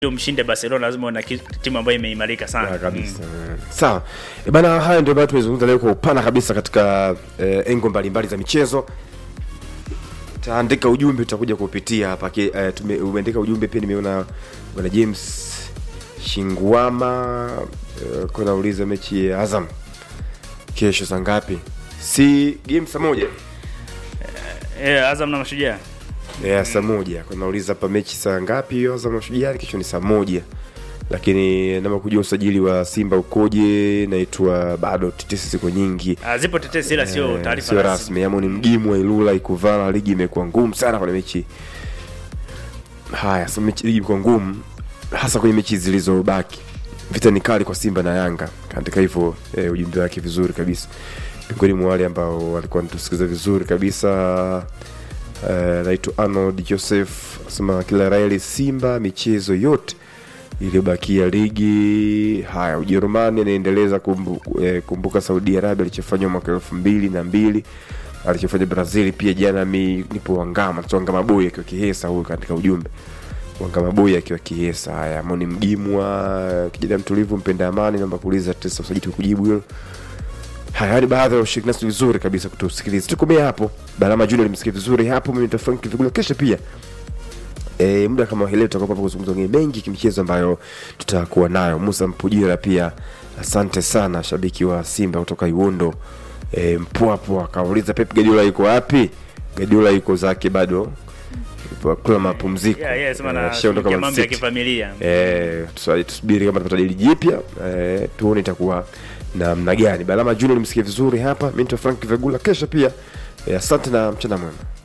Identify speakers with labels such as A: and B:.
A: ndio mshinde Barcelona lazima una timu ambayo imeimarika sana.
B: Ah, kabisa mm. sawa e bana haya ndio ambayo tumezungumza leo kwa upana kabisa katika eh, engo mbalimbali za michezo taandika ujumbe utakuja kupitia hapa Ki- eh, tume- umeandika ujumbe pia nimeona bwana james shinguama eh, kuna uliza mechi ya azam kesho saa ngapi si game saa moja
A: Eh, Azam na Mashujaa.
B: yeah, saa moja kuna uliza hapa mechi saa ngapi hiyo azam na shujaa kesho ni saa moja lakini nama kujua usajili wa simba ukoje naitwa bado tetesi ziko nyingi
A: Ah, zipo tetesi ila sio
B: Eh,
A: taarifa
B: sio
A: rasmi.
B: rasmi ama ni mgimu wa ilula ikuvala ligi imekuwa ngumu sana kwenye mechi haya so mechi ligi imekuwa ngumu hasa kwenye mechi zilizobaki vita ni kali kwa simba na yanga kaandika hivyo eh, ujumbe wake vizuri kabisa miongoni mwa wale ambao walikuwa wanatusikiliza vizuri kabisa eh, naitwa arnold joseph anasema kila raeli simba michezo yote iliyobakia ligi haya ujerumani anaendeleza kumbu, eh, kumbuka saudi arabia alichofanywa mwaka elfu mbili na mbili alichofanya brazil pia jana mi nipo wangama tu wangama boy akiwa kihesa huyu katika ujumbe wangama boy akiwa kihesa haya moni mgimwa kijana mtulivu mpenda amani naomba kuuliza tesa usajiti kujibu hilo haya ni baadhi ya ushiriki nasi vizuri kabisa kutusikiliza tukomea hapo balama junior limsikia vizuri hapo mimi nitafranki vigula kesho pia e, muda kama hii leo tutakuwa hapa kuzungumza mengine mengi kimichezo ambayo tutakuwa nayo musa mpujira pia asante sana shabiki wa simba kutoka iwondo e, mpwapo akauliza pep gadiola yuko wapi gadiola yuko zake bado yupo kula mapumziko
A: Yeah, yeah, sema
B: Eh,
A: na
B: ashaondoka
A: shughulikia
B: Man
A: mambo ya
B: City.
A: kifamilia.
B: Eh, tusa- tusubiri kama tutapata dili jipya eh, tuone itakuwa namna gani balama junior nimsikie vizuri hapa mi nito frank vegula kesho pia eh, asante na mchana mwema